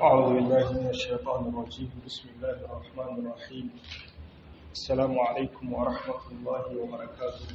أعوذ بالله من الشيطان الرجيم بسم الله الرحمن الرحيم السلام عليكم ورحمة الله وبركاته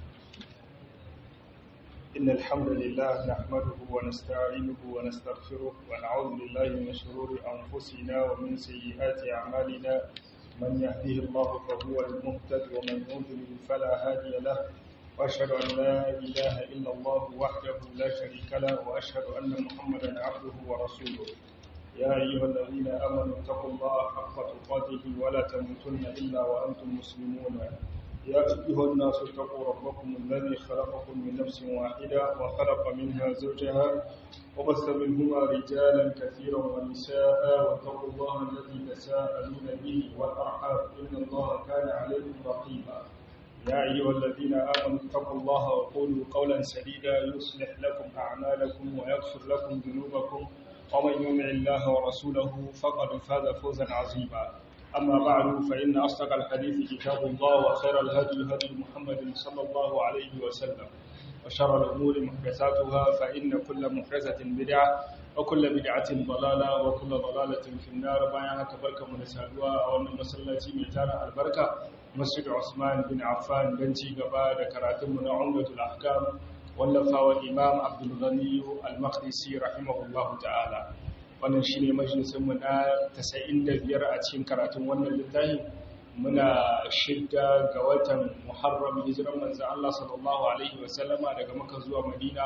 إن الحمد لله نحمده ونستعينه ونستغفره ونعوذ بالله من شرور أنفسنا ومن سيئات أعمالنا من يهده الله فهو المهتد ومن يضلل فلا هادي له وأشهد أن لا إله إلا الله وحده لا شريك له وأشهد أن محمدا عبده ورسوله يا أيها الذين آمنوا اتقوا الله حق تقاته ولا تموتن إلا وأنتم مسلمون يا أيها الناس اتقوا ربكم الذي خلقكم من نفس واحدة وخلق منها زوجها وبث منهما رجالا كثيرا ونساء واتقوا الله الذي تساءلون به والأرحام إن الله كان عليكم رقيبا يا أيها الذين آمنوا اتقوا الله وقولوا قولا سديدا يصلح لكم أعمالكم ويغفر لكم ذنوبكم ومن يطع الله ورسوله فقد فاز فوزا عظيما أما بعد فإن أصدق الحديث كتاب الله وخير الهدي هدي محمد صلى الله عليه وسلم وشر الأمور محدثاتها فإن كل محدثة بدعة وكل بدعة ضلالة وكل ضلالة في النار بايعها كبركة من سادوا أو أن مسلتي ميتانا البركة مسجد عثمان بن عفان بنتي قبا ذكراتم من عمدة الأحكام wallafawa imam abdulghani al-maqdisi rahimahullahu ta'ala wannan shine majalisinmu na 95 a cikin karatun wannan littafin muna shidda ga watan muharram hijiran manzo Allah sallallahu alaihi wa sallama daga Makka zuwa Madina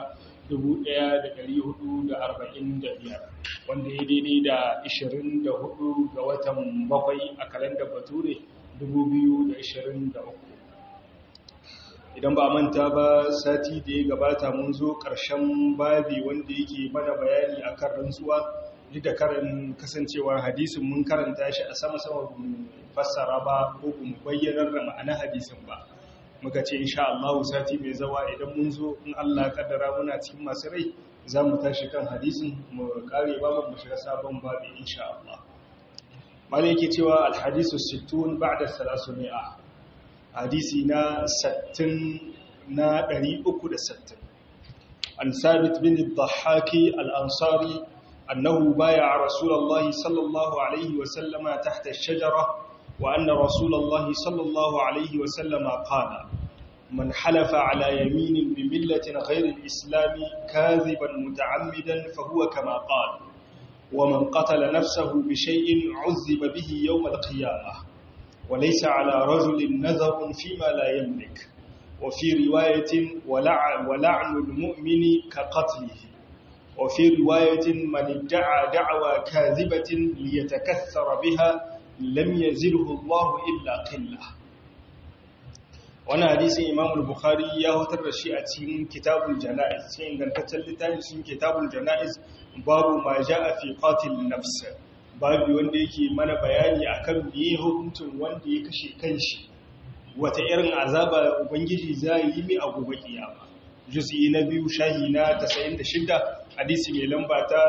1445 wanda ya daidai da 24 ga watan bakwai a kalandar Bature 2023 idan ba manta ba sati da ya gabata mun zo ƙarshen babi wanda yake mana bayani a kan rantsuwa duk da karin kasancewar hadisin mun karanta shi a sama-sama fassara ba ko kuma bayyanar da ma'ana hadisin ba muka ce insha Allah sati mai zawa idan mun zo in Allah kaddara muna cikin masu rai za mu tashi kan hadisin mu kare babu mu shiga sabon babi insha Allah malai yake cewa alhadisu 60 ba'da 300 hadisi na 60 na 360 an sabit bin al-dhahaki al-ansari annahu baya rasulullah sallallahu alaihi wa sallama tahta ash-shajara wa anna rasulullah sallallahu alaihi wa sallama qala man halafa ala yamin bi millatin ghayr al-islam kadhiban muta'ammidan fa huwa kama qala ومن قتل نفسه بشيء عذب به يوم القيامه وليس على رجل نذر فيما لا يملك وفي رواية ولعن, ولعن المؤمن كقتله وفي رواية من ادعى دعوى كاذبة ليتكثر بها لم يزله الله إلا قلة وانا حديث امام البخاري يا هتر شيء a cikin kitabul janaiz cikin gantaccen littafin cikin kitabul janaiz babu ma jaa fi qatil nafs babu wanda yake mana bayani akan biye hukuncin wanda ya kashe kanshi wata irin azaba ubangiji zai yi mai a gobe kiyama juz'i na biyu shahi na 96 hadisi mai lamba ta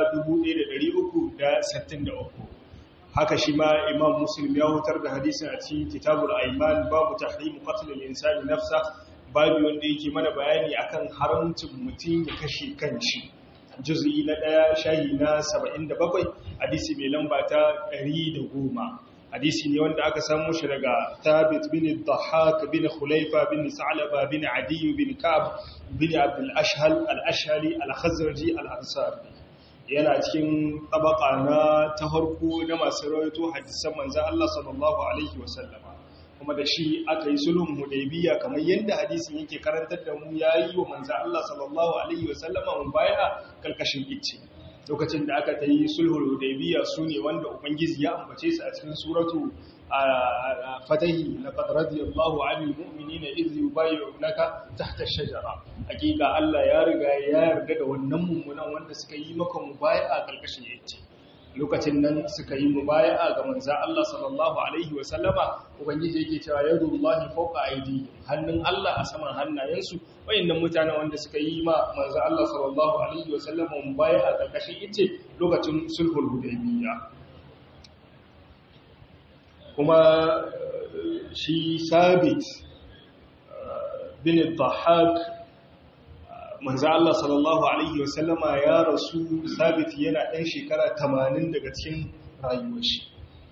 1363 haka shi ma imam muslim ya hutar da hadisin a cikin kitabul aiman babu tahrim qatl al-insani nafsa babu wanda yake mana bayani akan haramcin mutum ya kashe kanshi juz'i na ɗaya shahi na 77 hadisi mai lamba ta 110 hadisi ne wanda aka samu shi daga thabit bin dhahak bin khulaifa bin sa'laba bin adi bin kab bin abdul ashhal al-ashhali al-khazraji al-ansari yana cikin tabaka na ta harko na masu rawaito hadisan manzon Allah sallallahu alaihi wasallama kuma da shi aka yi sulhun hudaybiya kamar yadda hadisin yake karantar da mu yayi wa manzo Allah sallallahu alaihi wasallama mun baya kalkashin icce lokacin da aka tayi sulhul hudaybiya sune wanda ubangiji ya ambace su a cikin suratu fatahi laqad radiyallahu 'anil mu'minina idh yubayyi'unaka tahta ash-shajara hakika Allah ya riga ya yarda da wannan mummunan wanda suka yi maka mubaya'a kalkashin icce lokacin nan suka yi mubaya'a ga manzan Allah sallallahu alaihi wa sallama ubangiji yake cewa yadullahi fawqa aidi hannun Allah a saman hannayensu wayannan mutanen wanda suka yi ma manzan Allah sallallahu alaihi wa sallama mubaya'a karkashin ice lokacin sulhul hudaybiyya kuma shi sabit bin dhahak manzo Allah sallallahu alaihi wasallama ya rasu sabit yana ɗan shekara 80 daga cikin rayuwar shi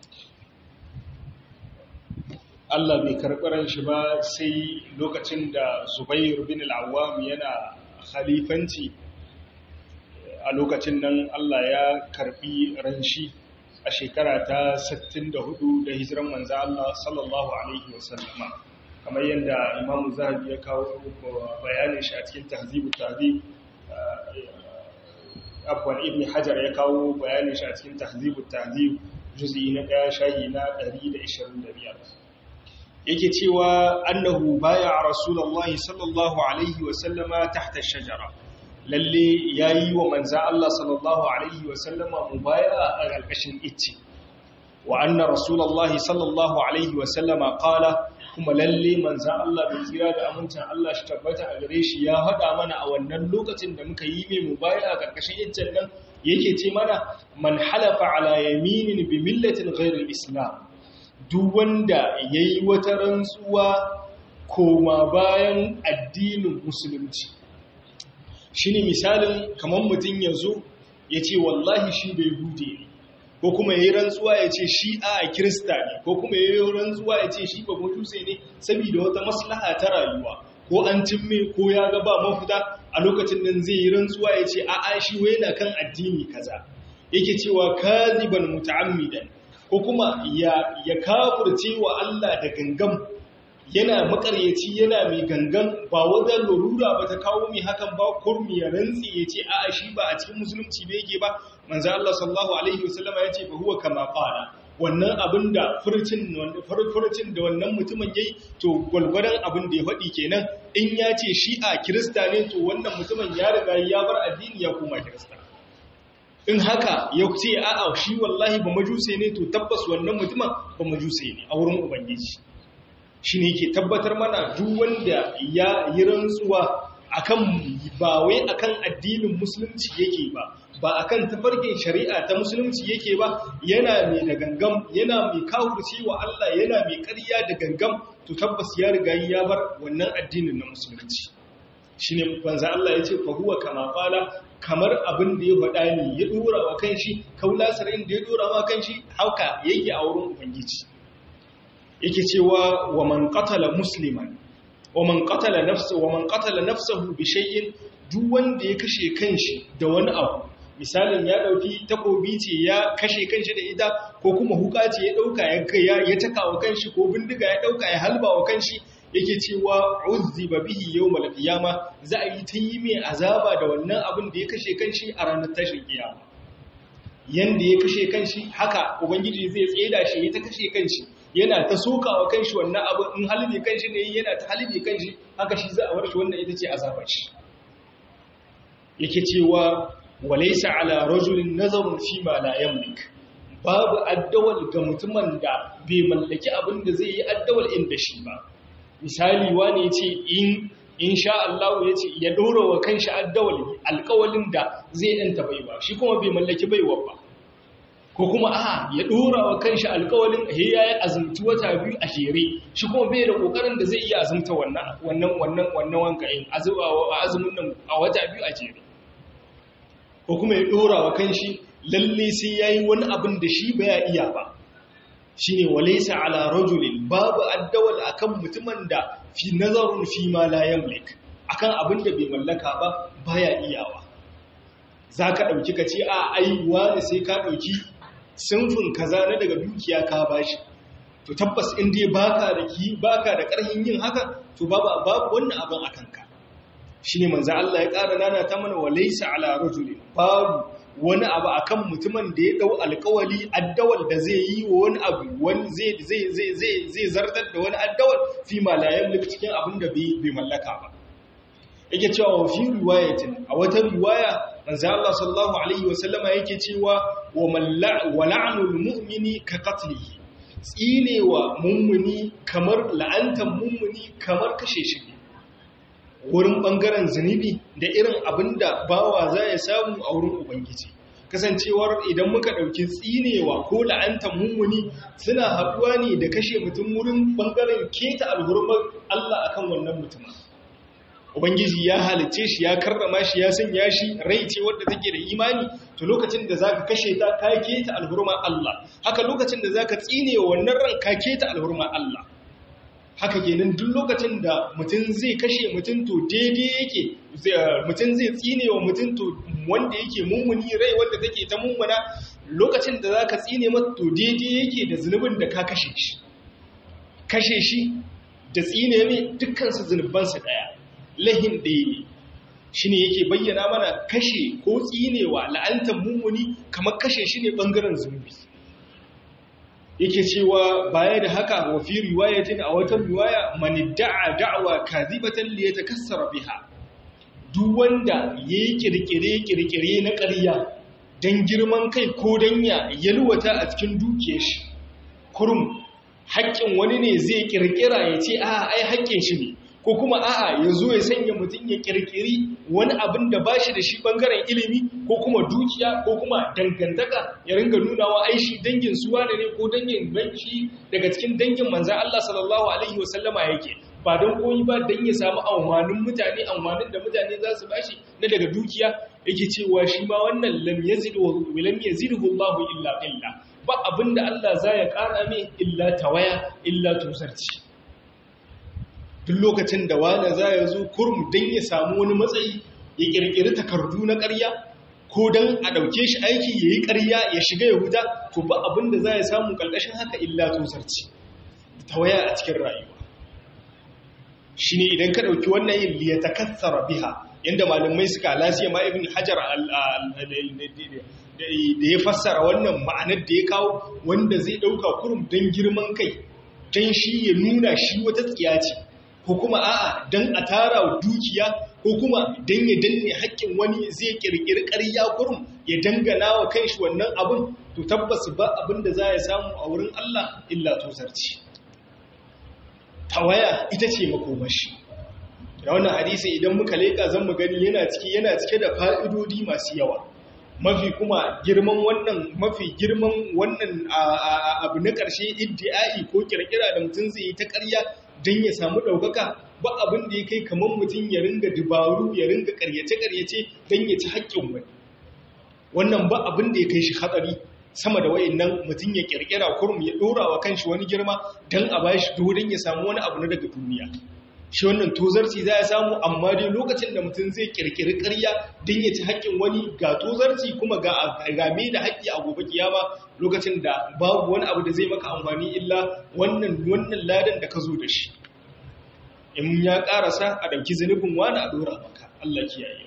Allah bai karɓi shi ba sai lokacin da Zubair bin al-Awwam yana khalifanci a lokacin nan Allah ya karɓi ranshi a shekara ta 64 da hijiran manzo Allah sallallahu alaihi wasallama kamar yadda Imam Zahabi ya kawo bayanin shi a cikin Tahzibut Tahzib Abwan Ibn Hajar ya kawo bayanin shi a cikin Tahzibut Tahzib juz'i na 1 shahi na 125 yake cewa annahu baya rasulullahi sallallahu alaihi wa sallama tahta shajara lalle yayi wa manzo Allah sallallahu alaihi wa sallama mubaya'a a ƙarƙashin icce wa anna rasulullahi sallallahu alaihi wa sallama qala kuma lalle manzo Allah bai tsira da amincin Allah shi tabbata a gare shi ya faɗa mana a wannan lokacin da muka yi mai mubaya'a a ƙarƙashin iccen nan yake ce mana man halafa ala yaminin bi millatin ghairil islam duk wanda ya yi wata rantsuwa koma bayan addinin musulunci shi ne misalin kamar mutum ya zo ya ce wallahi shi bai hude ne ko kuma ya yi rantsuwa ya ce shi a kirista ne ko kuma ya yi rantsuwa ya ce shi ba mutuse ne saboda wata maslaha ta rayuwa ko an cimme ko ya ga ba mafita a lokacin nan zai yi rantsuwa ya ce a'a shi wai na kan addini kaza yake cewa kaziban muta'ammidan ko kuma ya, ya kafurce wa Allah da gangan yana makaryaci yana mai gangan ba wadda lurura ba ta kawo mai hakan ba kurmi ya rantsi ya ce a'a shi ba a cikin musulunci ba yake ba manzo Allah sallallahu alaihi wasallam ya ce ba huwa kama qala wannan abin da furcin furcin da wannan mutumin yayi to gwalgwadon abin da ya faɗi kenan in ya ce shi a kirista ne to wannan mutumin ya riga ya bar addini ya koma kirista in haka ya ce a'a shi wallahi ba majuse ne to tabbas wannan mutumin ba majuse ne a wurin ubangiji shi ne ke tabbatar mana duk wanda ya yi rantsuwa akan ba wai akan addinin musulunci yake ba ba akan tafarkin shari'a ta musulunci yake ba yana mai da gangam yana mai kawurci wa Allah yana mai ƙarya da gangam to tabbas ya riga ya bar wannan addinin na musulunci shine banza Allah ya ce fa huwa kama qala kamar abin da ya faɗa ne ya dora wa kanshi kaulasarin da ya dora wa kanshi hauka yake a wurin ubangiji yake cewa wa man qatala musliman wa man qatala nafsahu wa man qatala nafsahu bi shay'in duk wanda ya kashe kanshi da wani abu misalin ya dauki takobi ce ya kashe kanshi da ita ko kuma huka ce ya dauka ya ya taka wa kanshi ko bindiga ya dauka ya halba wa kanshi yake cewa uzziba bihi yawmal qiyama za a yi ta yi mai azaba da wannan abin da ya kashe kanshi a ranar tashin kiyama yanda ya kashe kanshi haka ubangiji zai tseda shi ya ta kashe kanshi yana ta sokawa kanshi wannan abu in halibi kanshi ne yana ta halibi kanshi haka shi za a bar shi wannan ita ce azabar shi yake cewa walaysa ala rajulin nazarun fi ma la yamlik babu addawal ga mutumin da bai mallaki abin da zai yi addawal inda shi ba misali wani ya ce in insha Allah ya ce ya ɗora wa kanshi addawali alƙawalin da zai ɗanta baiwa shi kuma bai mallaki baiwa ba ko kuma a ya ɗora wa kanshi alƙawalin he ya yi azumci wata biyu a jere shi kuma bai da ƙoƙarin da zai iya azumta wannan wannan wannan wannan wanka yin azumin nan a wata biyu a jere ko kuma ya ɗora wa kanshi lalle sai ya yi wani abin da shi baya iya ba shi ne walaisa ala rajulin babu addawal akan mutumin da fi nazarun fi ma la yamlik akan abin da bai mallaka ba baya iyawa za ka ɗauki ka ce a aiwa da sai ka ɗauki sinfin kaza na daga dukiya ka bashi to tabbas in dai baka da ki baka da ƙarfin yin haka to babu babu wannan abin akan ka shine manzo Allah ya ƙara nana ta mana walaisa ala rajulin babu wani abu akan mutumin da ya dau alkawali addawal da zai yi wa wani abu wani zai zai zai zai zai zartar da wani addawal fi ma la yamlik cikin abin da bai mallaka ba yake cewa wa fi riwayatin a wata riwaya manzo Allah sallallahu alaihi wa sallama yake cewa wa man wa la'nul mu'mini ka qatlihi tsinewa mummuni kamar la'antan mummuni kamar kashe shi wurin ɓangaren zunubi da irin abin da bawa za ya samu a wurin Ubangiji. Kasancewar idan muka ɗauki tsinewa ko la'antar mummuni suna haɗuwa ne da kashe mutum wurin ɓangaren keta alhurmar Allah akan wannan mutumin. ubangiji ya halice shi ya karrama shi ya sanya shi rai ce wadda take da imani to lokacin da zaka kashe ta ka keta alhurma Allah haka lokacin da zaka tsine wannan ran ka keta alhurma Allah haka kenan duk lokacin da mutum zai kashe mutum to daidai yake mutum zai tsine wa mutum to wanda yake mummuni rai wanda take ta mummuna lokacin da zaka tsine mata to daidai yake da zunubin da ka kashe shi kashe shi da tsine mai dukkan su zunuban su daya lahin ɗaya ne shine yake bayyana mana kashe ko tsinewa la'antar mummuni kamar kashe shi ne bangaren zunubi yake cewa baya da haka wa fi riwayatin a wata riwaya man da'a da'wa kadhibatan li yatakassara biha duk wanda yayi kirkire kirkire na ƙarya dan girman kai ko dan ya yalwata a cikin dukiyar shi kurum haƙƙin wani ne zai kirkira ya ce a ai haƙƙin shi ne ko kuma a'a ya zo ya sanya mutum ya kirkiri wani abin da ba shi da shi bangaren ilimi ko kuma dukiya ko kuma dangantaka ya ringa nunawa ai shi dangin suwa ne ko dangin shi daga cikin dangin manzan Allah sallallahu alaihi wasallama yake ba don koyi ba don ya samu amfanin mutane amfanin da mutane za su bashi na daga dukiya yake cewa shi ma wannan lam yazidu lam yazidhu Allahu illa illa ba abinda Allah za ya kara mai illa tawaya illa tusarci duk lokacin da wani za ya zo kurum don ya samu wani matsayi ya kirkiri takardu na ƙarya ko don a ɗauke shi aiki ya yi ƙarya ya shiga ya huta to ba abin da za ya samu ƙarƙashin haka illa tosarci ta waya a cikin rayuwa shi ne idan ka ɗauki wannan yin liya ta katsara biha yadda malamai suka lasiya ma ibn hajar da ya fassara wannan ma'anar da ya kawo wanda zai ɗauka kurum don girman kai don shi ya nuna shi wata tsiya ce ko kuma a'a don a tara dukiya ko kuma don ya danne haƙƙin wani zai ƙirƙiri ƙarya kurum ya dangana wa kanshi wannan abin to tabbas ba abin da za ya samu a wurin Allah illa tosarci tawaya ita ce makomashi da wannan hadisi idan muka leƙa zan mu gani yana cike yana cike da fa'idodi masu yawa mafi kuma girman wannan mafi girman wannan abu na ƙarshe iddi'ai ko kirkira da mutum zai yi ta ƙarya don ya samu ɗaukaka ba abin da ya kai kamar mutum ya ringa dubaru ya ringa ƙaryace-ƙaryace don ya ci haƙƙin wani wannan ba abin da ya kai shi hatsari sama da wayan nan mutum ya ƙirƙira kurum ya ɗora wa kanshi wani girma don a ba shi don ya samu wani abu na daga duniya shi wannan tozarci za ya samu amma dai lokacin da mutum zai ƙirƙiri ƙarya don ya ci haƙƙin wani ga tozarci kuma ga game da haƙƙi a gobe kiyama lokacin da babu wani abu da zai maka amfani illa wannan wannan ladan da ka zo da shi in ya karasa a ɗauki zunubin wani a ɗora maka Allah kiyaye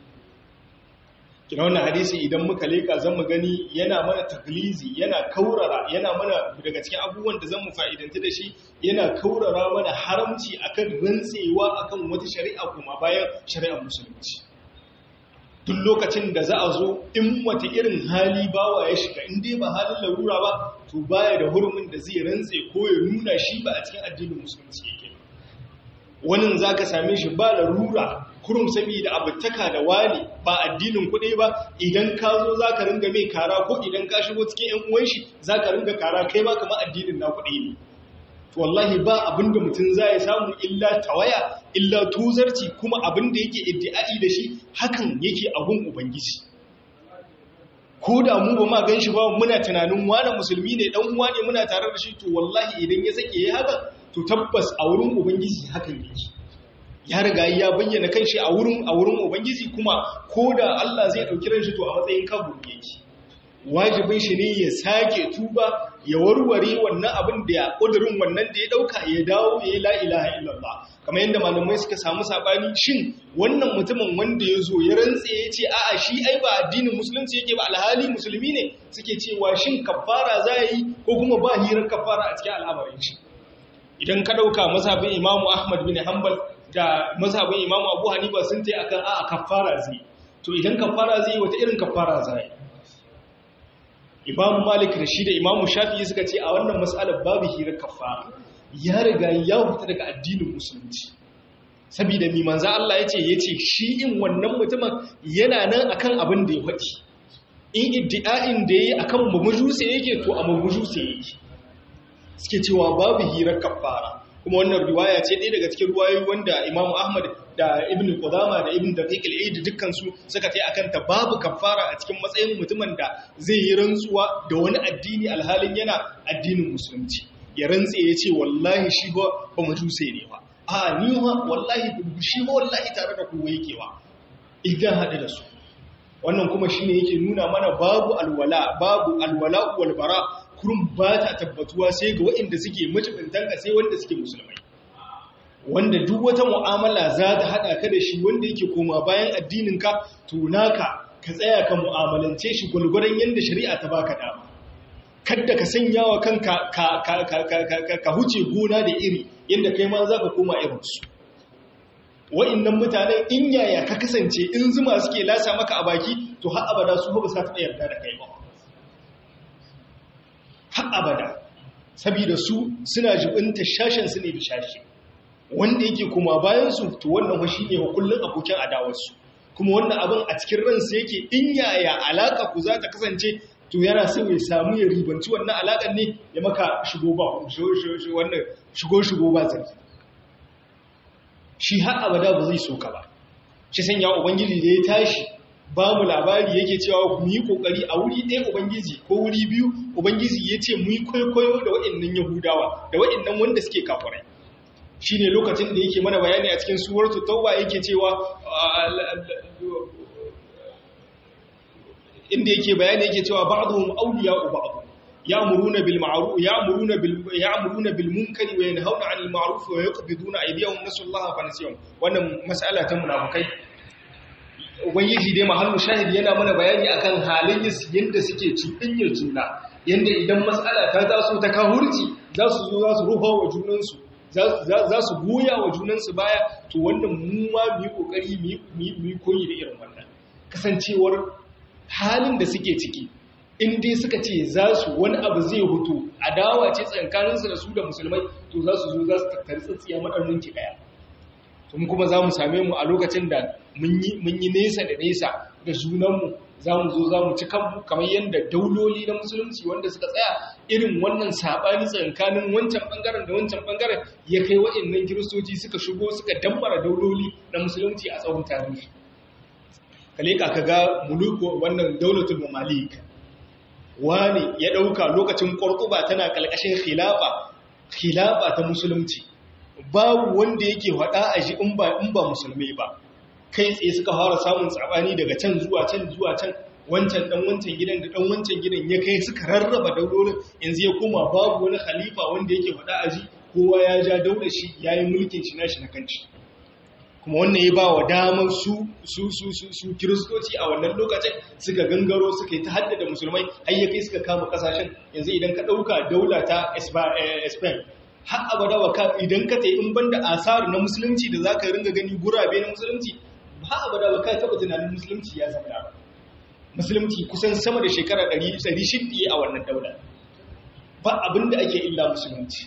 kina wannan hadisi idan muka leka zan mu gani yana mana taklizi yana kaurara yana mana daga cikin abubuwan da zan mu fa'idanci da shi yana kaurara mana haramci akan rantsewa akan wata shari'a kuma bayan shari'ar musulunci duk lokacin da za a zo in wata irin hali bawa ya shiga in dai ba halin larura ba to baya da hurumin da zai rantse ko ya nuna shi ba a cikin addinin musulunci yake wani za ka same shi ba larura kurum saboda abutaka da wani ba addinin kuɗi ba idan ka zo za ka ringa mai kara ko idan ka shigo cikin ‘yan uwan shi za ka ringa kara kai ba kama addinin na kuɗi ne wallahi ba abinda mutum za ya samu illa tawaya illa tuzarci kuma abinda yake iddi'ai da shi hakan yake abun ubangiji ko da mu ba ma gan shi ba muna tunanin wani musulmi ne dan uwa ne muna tare da shi to wallahi idan ya sake ya haka to tabbas a wurin ubangiji hakan yake ya riga ya bayyana kanshi a wurin a wurin ubangiji kuma ko da Allah zai dauki ran shi to a matsayin kabur yake wajibin shi ne ya sake tuba ya warware wannan abin da ya kudurin wannan da ya dauka ya dawo ya yi la ilaha illallah kamar yadda malamai suka samu sabani shin wannan mutumin wanda ya zo ya rantse ya ce a'a shi ai ba addinin musulunci yake ba alhali musulmi ne suke cewa shin kafara za yi ko kuma ba hirar kafara a cikin al'amarin shi idan ka dauka mazhabin imamu ahmad bin hanbal da mazhabin imamu abu hanifa sun ce akan a'a kafara zai to idan kafara zai wata irin kafara zai imamu malik da shi da imamu shafi'i suka ce a wannan matsalar babu hirar kafara ya riga ya fita daga addinin musulunci saboda mi manzo Allah yace yace shi in wannan mutumin yana nan akan abin da ya faɗi in iddi'ain da yayi akan mumujuse yake to a mumujuse yake suke cewa babu hirar kafara kuma wannan riwaya ce ɗaya daga cikin riwayoyi wanda Imam Ahmad da Ibn Qudama da Ibn Daqiq al-Eid dukkan su suka tai akan ta babu kafara a cikin matsayin mutumin da zai yi rantsuwa da wani addini alhalin yana addinin musulunci ya rantse ya ce wallahi shi ba ba majuse ne ba a ni ma wallahi shi ba wallahi tare da kowa yake ba idan haɗu da su wannan kuma shine yake nuna mana babu alwala babu alwala wal bara kurum ba ta tabbatuwa sai ga waɗanda suke mutuntan ka sai wanda suke musulmai wanda duk wata mu'amala za ta haɗa ka da shi wanda yake koma bayan addinin ka to naka ka tsaya ka mu'amalance shi gulguran yanda shari'a ta baka dama kadda ka sanya wa kanka ka ka ka ka ka huce gona da iri yanda kai ma zaka koma irinsu wa'annan mutane in yaya ka kasance in zuma suke lasa maka a baki to har abada su ba sa taɓa yarda da kai ba har abada saboda su suna jibinta shashen su ne da shashi wanda yake kuma bayan su to wannan fa shine wa kullun abokin adawar su kuma wannan abin a cikin ransa yake in yaya alaka ku za ta kasance to yana so ya samu ya ribanci wannan alakan ne ya maka shigo ba wannan shigo shigo ba zargi shi har abada ba zai so ka ba shi sanya ubangiji da ya tashi ba mu labari yake cewa mu yi kokari a wuri ɗaya ubangiji ko wuri biyu ubangiji ya ce mu yi kwaikwayo da waɗannan yahudawa da waɗannan wanda suke kafirai shi ne lokacin da yake mana bayani a cikin suwartu tauba yake cewa inda yake bayani yake cewa ba'dhum awliya'u ba'd يأمرون بالمعروف يأمرون بال يأمرون بالمنكر وينهون عن المعروف ويقبضون أيديهم نسوا الله فنسيهم wannan mas'ala ta munafikai ubangiji dai mahallu shahid yana mana bayani akan halin yanda suke cuɗinyar juna yanda idan mas'ala ta taso ta kahurci za su zo za su rufa wa junansu za su goya wa junansu baya to wannan mu ma mu yi kokari mu yi koyi da irin wannan kasancewar halin da suke ciki in dai suka ce za su wani abu zai hutu adawa ce tsankaninsu da su da musulmai to za su zo za su tattari tsatsiya maɗaunin ki ɗaya tun kuma za mu same mu a lokacin da mun yi nesa da nesa da junanmu za mu zo za mu ci kanmu kamar yadda dauloli na musulunci wanda suka tsaya irin wannan saɓani tsakanin wancan ɓangaren da wancan ɓangaren ya kai waɗannan kiristoci suka shigo suka dambara dauloli na musulunci a tsawon tarihi kaleka ka ga muluku wannan daulatul mamalik wani ya ɗauka lokacin ƙwarƙuba tana ƙalƙashin khilafa khilafa ta musulunci babu wanda yake haɗa a shi in ba musulmi ba kai tsaye suka fara samun tsabani daga can zuwa can zuwa can wancan ɗan wancan gidan da ɗan wancan gidan ya kai suka rarraba daulorin yanzu ya koma babu wani khalifa wanda yake haɗa a shi kowa ya ja daular shi ya yi mulkin shi nashi na kanci kuma wannan ya ba wa damar su su su su su kiristoci a wannan lokacin suka gangaro suka yi ta haddada musulmai har ya kai suka kama kasashen yanzu idan ka ɗauka daula ta spain har abada wa ka idan ka tai in banda asar na musulunci da za ka ringa gani gurabe na musulunci har abada wa ka taɓa tunanin musulunci ya zama musulunci kusan sama da shekara 600 a wannan daula ba abin da ake illa musulunci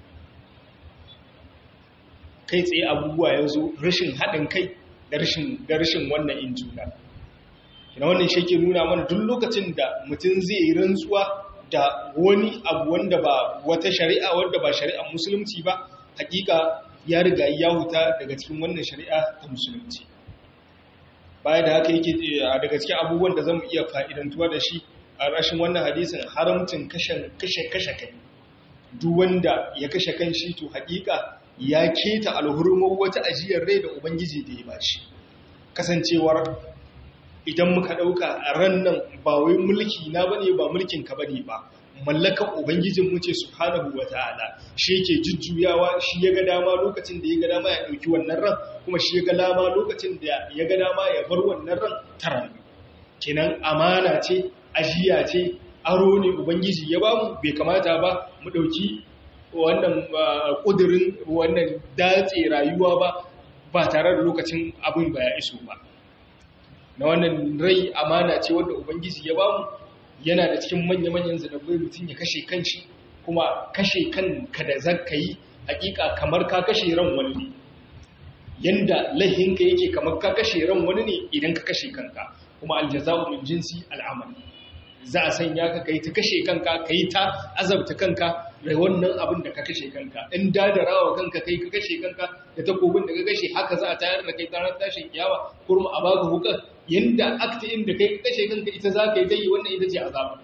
kai tsaye abubuwa ya zo rashin haɗin kai da rashin wannan in juna ina wannan shi ke nuna mana duk lokacin da mutum zai yi rantsuwa da wani abu wanda ba wata shari'a wanda ba shari'ar musulunci ba hakika ya riga ya huta daga cikin wannan shari'a ta musulunci baya da haka yake daga cikin abubuwan da zamu iya fa'idantuwa da shi a rashin wannan hadisin haramcin kashe kashe kai duk wanda ya kashe kan shi to hakika ya keta alhurmar wata ajiyar rai da Ubangiji da ya bashi. Kasancewar idan muka ɗauka a ran nan ba wai mulki na bane ba mulkin ka bane ba, mallakan Ubangijin mu ce subhanahu wa ta'ala shi yake jujjuyawa shi ya ga dama lokacin da ya ga dama ya ɗauki wannan ran kuma shi ya ga dama lokacin da ya ga dama ya bar wannan ran taran. Kenan amana ce, ajiya ce, aro ne Ubangiji ya bamu bai kamata ba mu ɗauki wannan ƙudurin wannan datse rayuwa ba ba tare da lokacin abin ba ya iso ba na wannan rai amana ce wanda ubangiji ya bamu yana da cikin manya-manyan zanabai mutum ya kashe kanshi kuma kashe kanka da zaka yi hakika kamar ka kashe ran wani ne yanda laihinka yake kamar ka kashe ran wani ne idan ka kashe kanka kuma aljaza'u min jinsi al'amal za a sanya ka kai ta kashe kanka kai ta azabta kanka da wannan abin da ka kashe kanka in dadarawa kanka kai ka kashe kanka da takobin da ka kashe haka za a tayar da kai ranar tashin kiyawa kurma a baka hukar yanda akti inda kai ka kashe kanka ita za ka yi ta yi wannan ita ce azabar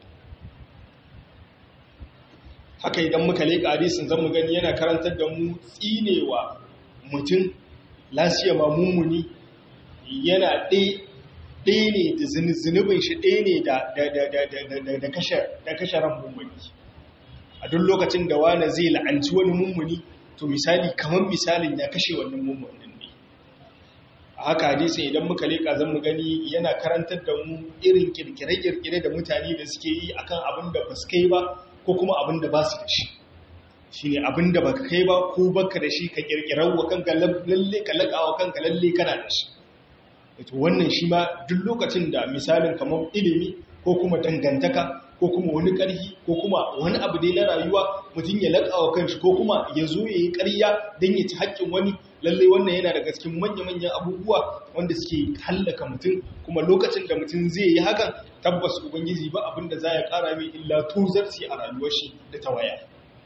haka idan muka leƙa hadisin zan mu gani yana karantar da mu tsinewa mutum lasiya ma mummuni yana ɗaya ne da zunubin shi ɗaya ne da kashe ran mummuni a duk lokacin da wani zai la'anci wani mummuni to misali kamar misalin ya kashe wannan mummunin ne a haka hadisin idan muka leƙa zan mu gani yana karantar da mu irin kirkire-kirkire da mutane da suke yi akan abin da ba su kai ba ko kuma abin da ba su da shi shi ne abin da ba ka kai ba ko baka da shi ka kirkirar wa kanka lalle ka laƙa wa kanka lalle kana da shi ito wannan shi ma duk lokacin da misalin kamar ilimi ko kuma dangantaka ko kuma wani ƙarfi ko kuma wani abu dai na rayuwa mutum ya laƙa wa kanshi ko kuma ya zo ya yi ƙarya don ya ci haƙƙin wani lalle wannan yana daga cikin manya-manyan abubuwa wanda suke hallaka mutum kuma lokacin da mutum zai yi hakan tabbas ubangiji ba abin da za ya ƙara mai illa tuzarci a rayuwar shi da ta waya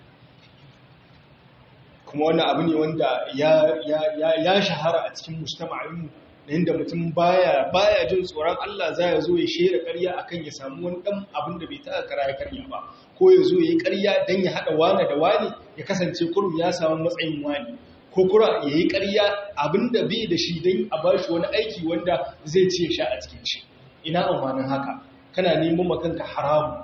kuma wannan abu ne wanda ya shahara a cikin mujtama'inmu da inda mutum baya baya jin tsoron Allah za ya zo ya shera ƙarya akan ya samu wani ɗan abin da bai taɓa kara ya karya ba ko ya zo ya yi ƙarya don ya haɗa wane da wani ya kasance kurum ya samu matsayin wani ko kura ya yi ƙarya abin da bai da shi don a ba shi wani aiki wanda zai ce sha a cikin shi ina amfanin haka kana neman makanka haramu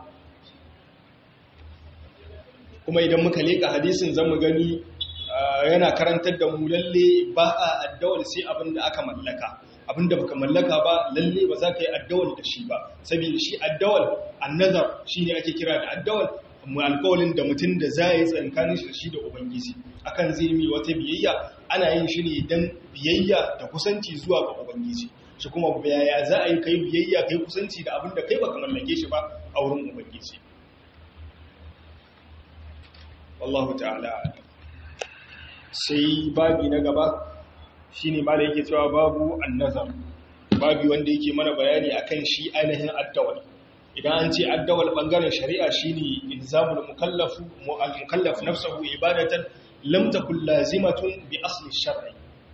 kuma idan muka leƙa hadisin zamu gani yana karantar da mu lalle ba a addawal sai abin da aka mallaka abin da baka mallaka ba lalle ba za ka yi addawal da shi ba saboda shi addawal annazar shine ake kira da addawal mu alƙawalin da mutum da za yi tsankanin shi da shi da ubangiji akan zai mi wata biyayya ana yin shi ne dan biyayya da kusanci zuwa ga ubangiji shi kuma yaya za a yi kai biyayya kai kusanci da abin da kai baka mallake shi ba a wurin ubangiji wallahu ta'ala sai babi na gaba shine ma da yake cewa babu annazar babi wanda yake mana bayani akan shi ainihin addawal idan an ce addawal bangaren shari'a shine ilzamul mukallafu al-mukallaf nafsuhu ibadatan lam takun lazimatun bi asli shar'i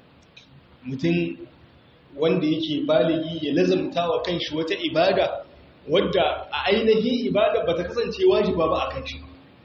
mutum wanda yake baligi ya lazamta wa kanshi wata ibada wadda a ainihin ibada bata kasance wajiba ba akan shi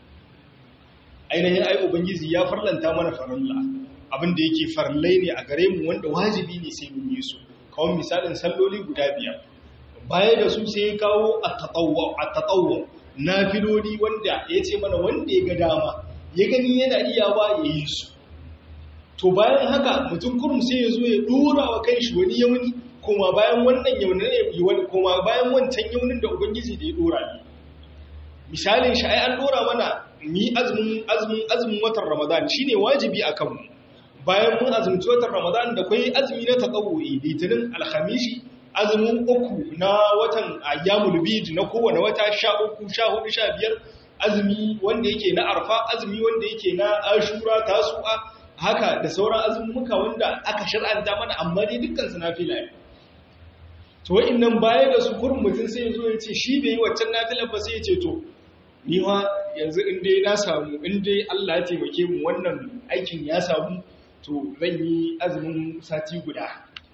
ainihin ai ubangiji ya farlanta mana farilla abinda yake farlai ne a gare mu wanda wajibi ne sai mun yi su kawai misalin salloli guda biyar baya da su sai ya kawo at-tatawwu nafiloli wanda ya ce mana wanda ya ga dama ya gani yana iyawa ya yi su to bayan haka mutum kurum sai ya zo ya dora wa kanshi wani yauni kuma bayan wannan yaunin ne kuma bayan wancan yaunin da ubangiji da ya dora ne misalin shi ai an dora mana ni azumin azumin azumin watan Ramadan shine wajibi akan mu bayan mun azumci watan Ramadan da kai azumi na tatawuyi litinin alhamisi azumin uku na watan ayyamul bid na kowane wata 13 14 15 azumi wanda yake na arfa azumi wanda yake na ashura tasu'a haka da sauran azumuka wanda aka shar'anta mana amma dai dukkan su nafila ne to wa'annan baya da su kurin mutum sai ya zo ya ce shi bai yi waccan nafilar ba sai ya ce to ni ma yanzu in dai na samu in dai Allah ya taimake mu wannan aikin ya samu to zan yi azumin sati guda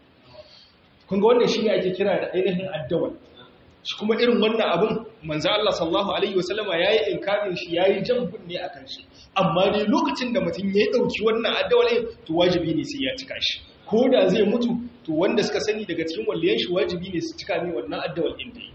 kun ga wannan shine ake kira da ainihin addawal shi kuma irin wannan abun manzo Allah sallallahu alaihi wasallama yayi inkarin shi yayi jan kunne akan shi amma dai lokacin da mutum ya dauki wannan addawalin to wajibi ne sai ya cika shi ko da zai mutu to wanda suka sani daga cikin walliyan shi wajibi ne su cika ne wannan addawal din da yi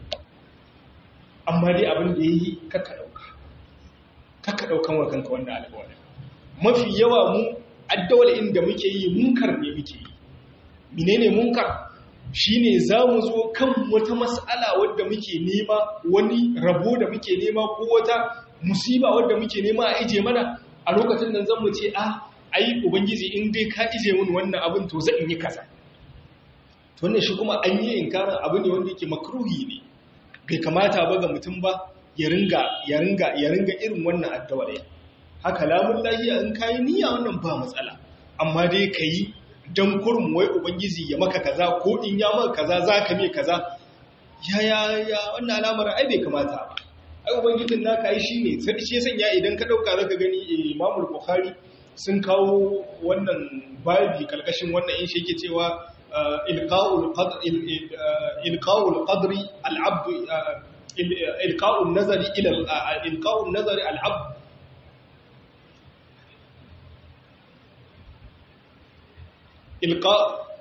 amma dai abin da yayi kaka dauka kaka daukan wa kanka wannan alƙawari mafi yawa mu addawal inda muke yi munkar ne muke yi menene munkar shine zamu zo kan wata mas'ala wadda muke nema wani rabo da muke nema ko wata musiba wadda muke nema a ije mana a lokacin nan zan mu ce ah ai ubangiji in dai ka ije mun wannan abin to zan yi kaza to wannan shi kuma an yi inkarin abu ne wanda yake makruhi ne bai kamata ba ga mutum ba ya ringa ya ringa ya ringa irin wannan addu'a haka lamun lahiya in kayi niyya wannan ba matsala amma dai kayi dan kurum wai ubangiji ya maka kaza ko in ya maka kaza zaka me kaza ya ya ya wannan alamar ai bai kamata ba ai ubangijin naka ai shine sai shi sanya idan ka dauka zaka gani Imam Bukhari sun kawo wannan babi kalkashin wannan in shi yake cewa ilqa'ul qadr ilqa'ul qadri al-abd ilqa'un nazari ila ilqa'un nazari al-abd ilqa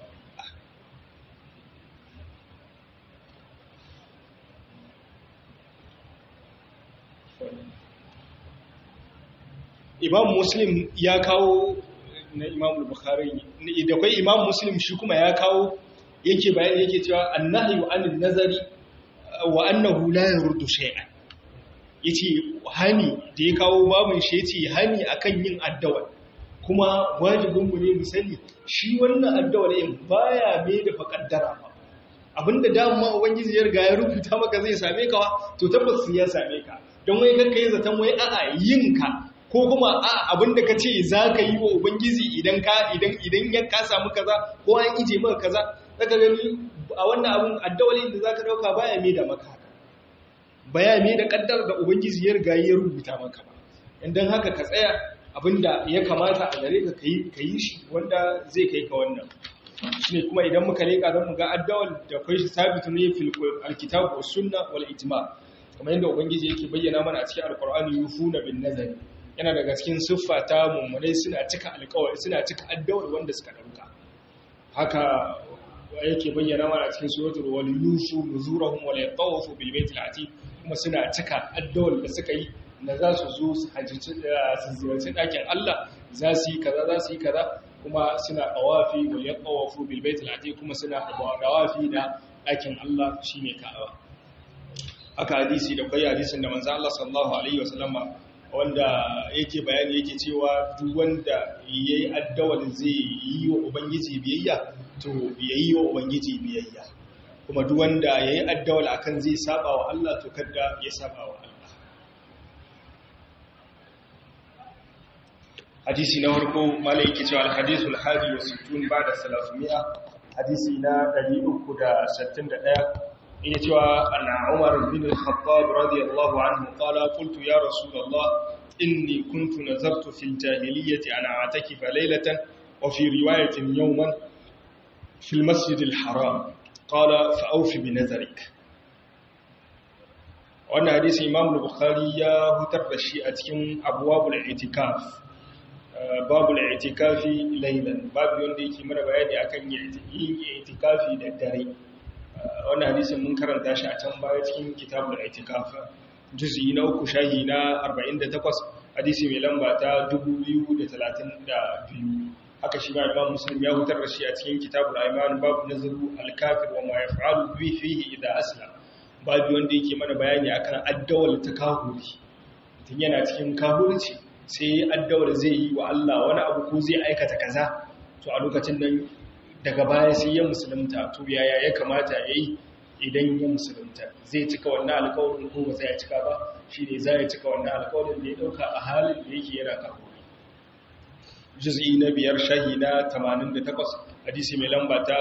imam muslim ya kawo na imam bukhari da kai imam muslim shi kuma ya kawo yake bayani yake cewa annahyu anil nazari wa annahu la yurdu shay'an yace hani da ya kawo babin shi yace hani akan yin addawa kuma wajibin mu ne mu sani shi wannan addawa ne baya mai da fakaddara ba abinda dama ubangiji ya riga ya rubuta maka zai same ka to tabbas ya same ka don wai kanka yi zaton wai a'a yin ka ko kuma a abinda ka ce za ka yi wa ubangiji idan ka idan idan ya ka samu kaza ko an ije maka kaza daga gani a wannan abin addawali da za ka dauka baya mai da maka haka baya mai da kaddar da ubangiji ya riga ya rubuta maka ba idan haka ka tsaya abinda ya kamata a gare ka ka yi shi wanda zai kai ka wannan shine kuma idan muka leka zan mu ga addawal da kai shi sabitu ne fil alkitab was sunna wal ijma kamar yadda ubangiji yake bayyana mana a cikin alqur'ani yufuna bin nazari yana daga cikin siffa ta mummunai suna cika alƙawari suna cika addawar wanda suka dauka haka yake bayyana mana cikin suratul wal yusu nuzurahum wal yatawafu bil baitil atiq kuma suna cika addawar da suka yi na za su zo su hajji su ziyarci ɗakin Allah za su yi kaza za su yi kaza kuma suna dawafi wal yatawafu bil baitil atiq kuma suna dawafi da ɗakin Allah shine Ka'aba haka hadisi da kai hadisin da manzo Allah sallallahu alaihi wasallama wanda yake bayani yake cewa duk wanda yayi addawal zai yi wa ubangiji biyayya to yayi wa ubangiji biyayya kuma duk wanda yayi addawal akan zai saba wa Allah to kada ya saba wa Allah hadisi na farko malai yake cewa al-hadithul hadi wa sittun ba'da 300 hadisi na 361 yake cewa anna Umar bin al-Khattab radiyallahu anhu qala qultu ya Rasulullah inni kuntu nazartu fil jahiliyyati ana atakifa laylatan wa fi riwayatin yawman fil masjid al-haram qala fa awfi bi nazarik wannan hadisi Imam Bukhari ya hutar da shi a cikin abwabul i'tikaf babul i'tikafi laylan babu wanda yake mana bayani akan yin i'tikafi da dare wannan hadisin mun karanta shi a can baya cikin kitabul itikaf juz'i na uku shahi na 48 hadisi mai lamba ta 2032 haka shi ma imam muslim ya hutar da shi a cikin kitabul aiman babu nazaru al-kafir wa ma yaf'alu bi fihi idha aslam babu wanda yake mana bayani akan addawal ta kahuri tun yana cikin kahurci sai addawal zai yi wa Allah wani abu ko zai aikata kaza to a lokacin nan daga baya sai ya musulunta to yaya ya kamata ya yi idan ya musulunta zai cika wannan alkawarin ko ba zai cika ba shi ne za ya cika wannan alkawarin da ya dauka a halin da yake yana kafuri juz'i na biyar shahi na 88 hadisi mai lamba ta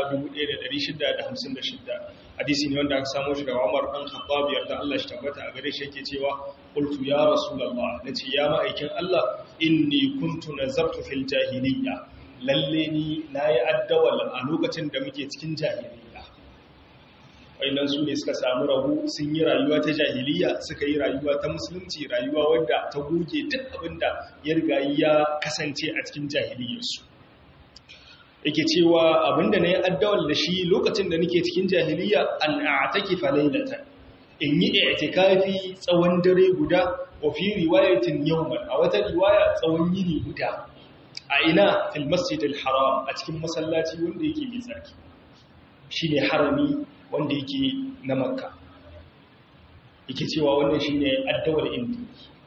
1656 hadisi ne wanda aka samu shi daga Umar dan Khattab yarda Allah shi tabbata a gare shi yake cewa qultu ya rasulullah nace ya ma'aikin Allah inni kuntu nazartu fil jahiliyya lalle ni nayi addawal a lokacin da muke cikin jahiliyya wayannan su ne suka samu rabu sun yi rayuwa ta jahiliyya suka yi rayuwa ta musulunci rayuwa wadda ta goge duk abinda ya riga ya kasance a cikin jahiliyyarsu yake cewa abinda na yi addawal da shi lokacin da nake cikin jahiliya an a'taki falailatan in yi i'tikafi tsawon dare guda wa fi riwayatin yawman a wata riwaya tsawon yini guda a ina fil masjidil haram a cikin masallaci wanda yake mai tsarki shine harami wanda yake na makka yake cewa wannan shine addawal indi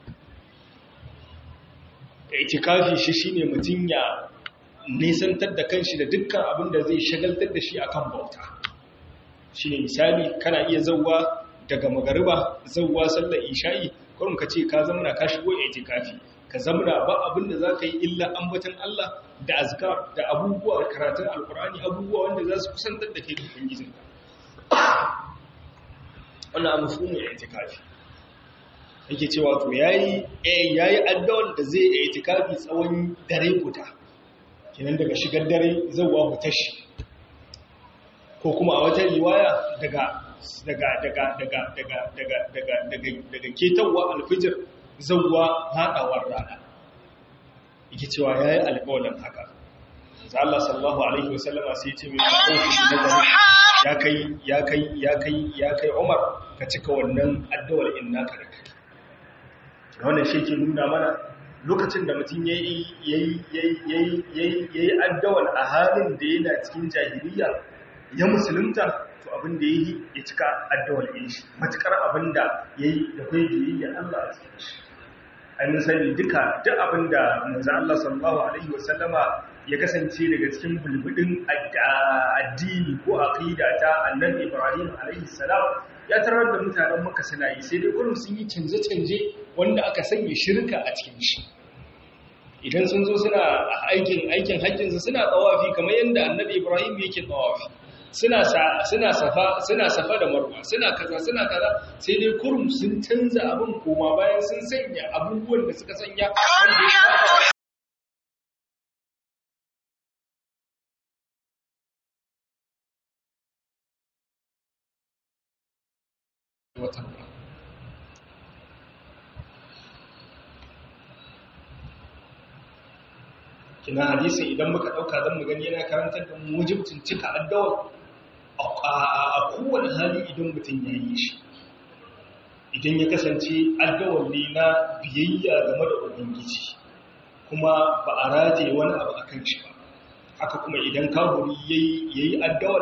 i'tikafi shi shine mutun ya nisantar da kanshi da dukkan abin da zai shagaltar da shi akan bauta shi ne misali kana iya zauwa daga magariba zauwa sallar isha'i kurum ka ce ka zamana ka shigo itikafi ka zamana ba abin da za ka yi illa ambatan Allah da azkar da abubuwa karatun alkur'ani abubuwa wanda za su kusantar da kai da ubangijinka wannan abu su ne itikafi yake cewa to yayi eh yayi addawar da zai yi itikafi tsawon dare guda kenan daga shigar dare zuwa hutashi ko kuma a wata riwaya daga daga daga daga daga daga daga daga daga ketawa alfijir zuwa hadawar rana yake cewa yayi alƙawarin haka sai Allah sallallahu alaihi wasallama sai ya ce mai dauki ya kai ya kai ya kai ya kai Umar ka cika wannan addu'ar innaka da kai wannan shi ke nuna mana lokacin da mutum yayi yayi yayi yayi yayi addu'ar a halin da yana cikin jahiliya ya musulunta to abin da yayi ya cika addu'ar yin shi matukar abin da yayi da kai biyayya Allah a cikin shi an sani duka duk abin da manzo Allah sallallahu alaihi wasallama ya kasance daga cikin bulbudin addini ko aqida ta annabi Ibrahim alaihi salam ya tarar da mutanen Makka suna yi sai dai gurin sun yi canje-canje wanda aka sanya shirka a cikin shi idan sun zo suna aikin aikin hajjin su suna tawafi kamar yanda annabi Ibrahim yake tawafi suna suna safa suna safa da marwa suna kaza suna kaza sai dai kurum sun canza abin koma bayan sun sanya abubuwan da suka sanya wanda ya watan kina hadisi idan muka dauka zan mu gani yana karantar da mu wajibcin cika addawa a kowane hali idan mutum ya yi shi idan ya kasance addawar ne na biyayya game da ubangiji kuma ba a rataye wani abu a kan shi ba haka kuma idan kahuri ya yi addawar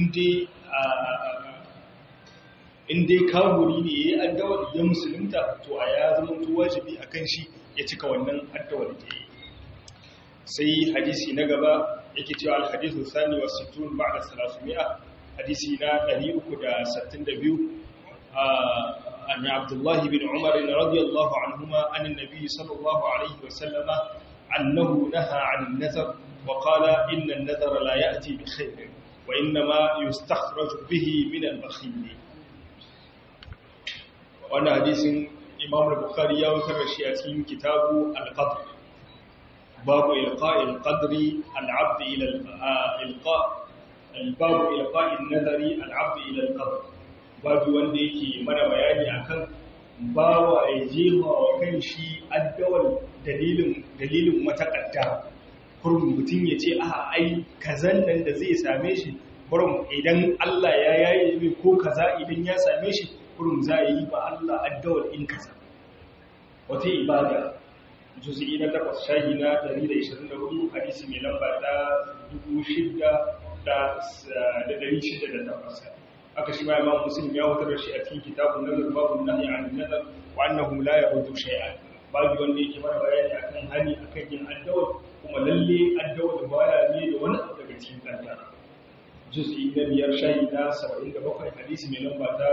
inda kahuri ne ya yi addawar ya musulunta to a ya zama wajibi a kan shi ya cika wannan addawar da ya yi sai hadisi na gaba yake cewa alhadisu sani wa sittun ba'da salasumi'a hadisi na 362 an abdullahi bin umar radiyallahu anhuma an annabi sallallahu alaihi wa sallama annahu naha 'an an-nazar wa qala inna an-nazara la ya'ti bi khayr wa innama yustakhraju bihi min al-bakhil wannan hadisin imam al-bukhari ya wutar da shi a cikin kitabu al-qadr باب إلقاء القدر العبد إلى الإلقاء الباب إلقاء النذر العبد إلى القدر باب wanda yake mana bayani akan bawa ya jefa wa kanshi addawal dalilin dalilin matakadda kurum mutum ya ce a ai kazan nan da zai same shi kurum idan Allah ya yaye mai ko kaza idan ya same shi kurum za yi ba Allah addawal in kaza wata ibada juz'i na takwas shahi na 124 hadisi mai lamba ta 6,608 aka shi ma imam muslim ya wutar da shi a cikin kitabun nazar babu nahi an nazar wa annahu la yahudu shay'an babu wanda yake mana bayani akan hani akan yin addawa kuma lalle addawa baya ne da wani abu daga cikin kaddara juz'i na biyar shahi na 77 hadisi mai lamba ta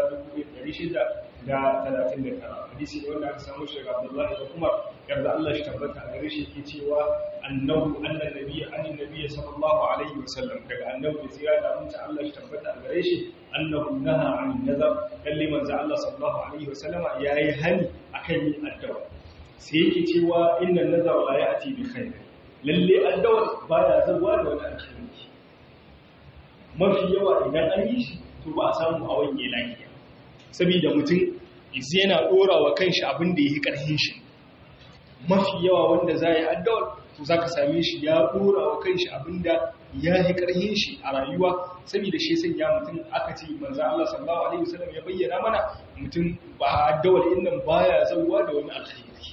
1639 hadisi ne wanda aka samu shi daga Abdullahi da Umar yarda Allah shi tabbata a gare shi yake cewa annahu annan nabiyyi annan nabiyyi sallallahu alaihi wasallam daga annabi da tsira da mutunta Allah shi tabbata a gare shi annahu naha an nazar kalli manzo Allah sallallahu alaihi wasallam yayi hani akan yin addu'a sai yake cewa inna nazar la ya'ti bi khair lalle addu'a baya zawa da wani alkhairi mafi yawa idan an yi shi to ba a samu a wanye lafiya saboda mutum izi yana dora wa kanshi abin da yake karhin shi mafi yawa wanda za yi addawar to za ka same shi ya dora wa kanshi abin da ya yi karhin shi a rayuwa saboda shi sanya mutum aka ce manzo Allah sallallahu alaihi wasallam ya bayyana mana mutum ba addawar innan baya zauwa da wani alkhairi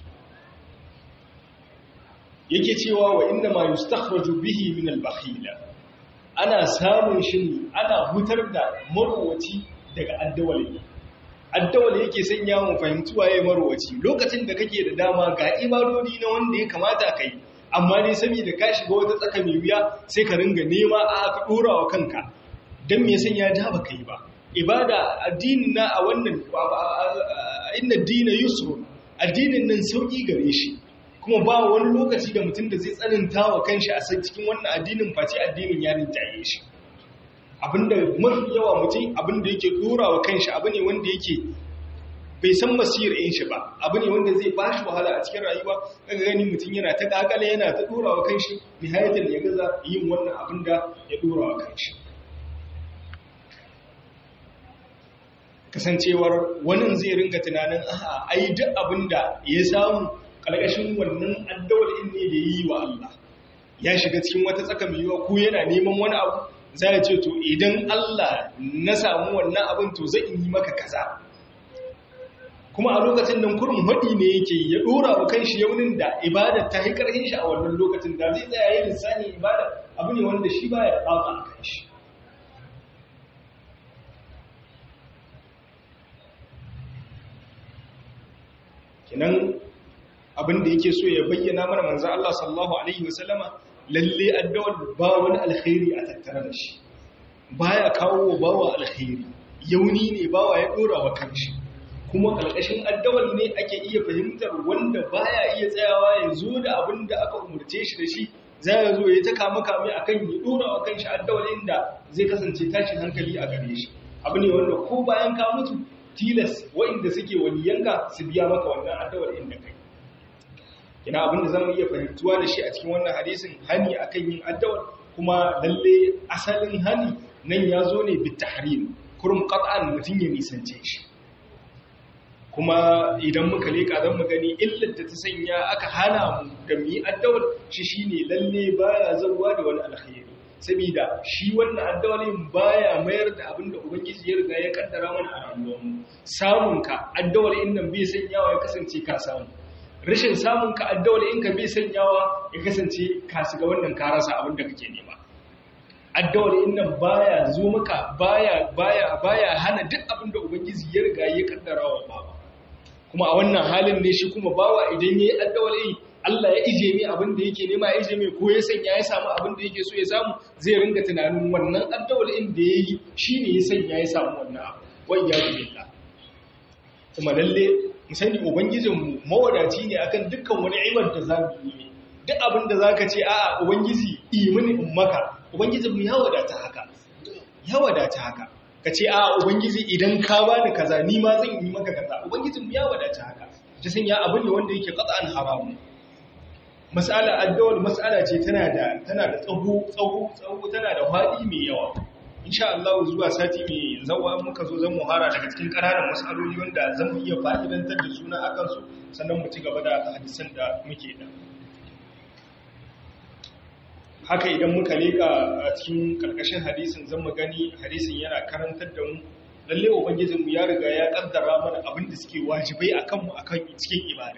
yake cewa wa inna ma yustakhraju bihi min al-bakhila ana samun shi ne ana hutar da marwaci daga addawali addawali yake sanya mu fahimci waye marwaci lokacin da kake da dama ga ibadodi na wanda ya kamata kai amma ne saboda ka shiga wata tsaka mai wuya sai ka ringa nema a ka dora wa kanka dan me sanya ja ba kai ba ibada addinin na a wannan inna dina yusrun addinin nan sauki gare shi kuma ba wani lokaci da mutum da zai tsananta wa kanshi a cikin wannan addinin face addinin ya rinjaye shi abinda mafi yawa mutum abinda yake dora wa kanshi abu ne wanda yake bai san masir in shi ba abu ne wanda zai bashi wahala a cikin rayuwa daga gani mutum yana ta kakale yana ta dora wa kanshi nihayatan ya gaza yin wannan abin da ya dora wa kanshi kasancewar wani zai ringa tunanin aha ai duk abin da ya samu kalkashin wannan addawar in ne da yi wa Allah ya shiga cikin wata tsaka mai yiwa ko yana neman wani abu za ya ce to idan Allah na samu wannan abin to zai yi maka kaza kuma a lokacin nan kurin haɗi ne yake ya ɗora wa kan shi yaunin da ibada ta yi ƙarfin shi a wannan lokacin da zai tsaya yin lissanin ibada abu ne wanda shi ba ya ɗaga a kan shi kinan abin da yake so ya bayyana mana manzan Allah sallallahu Alaihi wasallama lalle addawar ba wani alkhairi a tattare da shi baya kawo wa bawa alkhairi yauni ne bawa ya ɗora wa kan shi kuma ƙarƙashin addawal ne ake iya fahimtar wanda baya iya tsayawa ya zo da abin da aka umarce shi da shi za ya zo ya ta kama kame a kan ya ɗora wa kanshi addawal inda zai kasance tashin hankali a gare shi abu ne wanda ko bayan ka mutu tilas waɗanda suke waliyanka su biya maka wannan addawal inda kai ina abin da zamu iya fahimtuwa da shi a cikin wannan hadisin hani akan yin addawal kuma lalle asalin hani nan ya zo ne bitahrim kurum qat'an mutun ya nisance shi kuma idan muka leka zan mu gani illar da ta sanya aka hana mu da mu yi addawar shi shine lalle baya zawa da wani alkhairi saboda shi wannan addawalin baya mayar da abin da ubangiji ya riga ya kaddara mana a rayuwar mu samun ka addawalin nan bai sanyawa ya kasance ka samu rashin samun ka addawalin ka bai sanyawa ya kasance ka shiga wannan ka rasa abin da kake nema addawalin nan baya zo maka baya baya baya hana duk abin da ubangiji ya riga ya kaddara wa bawa kuma a wannan halin ne shi kuma bawa idan ya yi addawali Allah ya ije mai abin da yake nema ya ije mai ko ya sanya ya samu abin da yake so ya samu zai ringa tunanin wannan addawalin da ya yi shi ne ya sanya ya samu wannan abu wai ya billah kuma lalle mu sani ubangijinmu mawadaci ne akan dukkan wani ibar da za mu yi duk abin da za ka ce a'a ubangiji imini in maka ubangijinmu ya wadata haka ya wadata haka ka ce a ubangiji idan ka bani kaza ni ma zan yi maka kaza ubangijin ya wadata haka ta sanya abin ne wanda yake qat'an haramu mas'ala addawal mas'ala ce tana da tana da tsaho tsaho tsaho tana da fadi mai yawa insha Allah zuwa sati mai zawa muka zo zan muhara daga cikin ƙananan mas'aloli wanda zan mu iya fa'idantar da suna akan su sannan mu ci gaba da hadisan da muke da haka idan muka leka a cikin karkashin hadisin zan mu gani hadisin yana karantar da mu lalle ubangijin mu ya riga ya kaddara mana abin da suke wajibai akan mu akan cikin ibada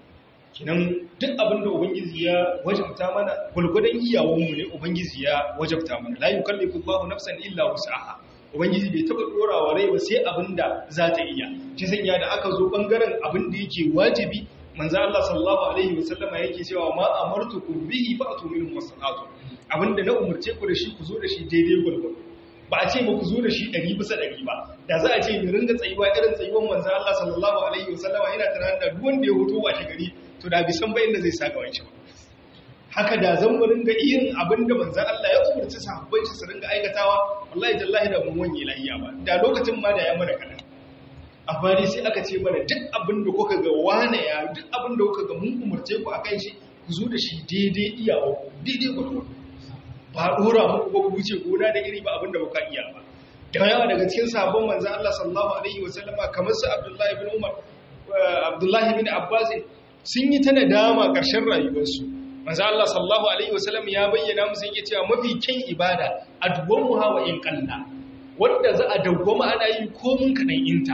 kinan duk abin da ubangiji ya wajabta mana gulgudan iyawan mu ne ubangiji ya wajabta mana la yukallifu Allahu nafsan illa wus'aha ubangiji bai taba dorawa rai ba sai abin da za ta iya shi sanya da aka zo bangaren abin da yake wajibi manzo Allah sallallahu alaihi wasallama yake cewa ma amartukum bihi fa'tu minhu masallatu abinda na umurce ku da shi ku zo da shi daidai gurgur ba a ce ku zo da shi 100 bisa 100 ba da za a ce mu ringa tsayuwa irin tsayuwan manzo Allah sallallahu alaihi wasallama yana tunanin da duk wanda ya hoto ba shi gari to da bisan bayin da zai saka wanci ba haka da zan mu ringa irin abinda manzo Allah ya umurci sahabbai su ringa aikatawa wallahi tallahi da mun wanye lahiya ba da lokacin ma da ya mana kadan amma dai sai aka ce mana duk abin da kuka ga wane ya duk abin da kuka ga mun umarce ku akan shi ku zo da shi daidai iyawa daidai gwargwado ba dora muku ba ku wuce gona da iri ba abin da kuka iya ba da yawa daga cikin sabon manzon Allah sallallahu alaihi wasallama kamar su Abdullahi bin Umar Abdullahi bin Abbas sun yi ta nadama ƙarshen rayuwarsu manzon Allah sallallahu alaihi wasallam ya bayyana musu yake cewa mafi kyan ibada adwamu hawa in qalla wanda za a dawwama ana yi komun kadan inta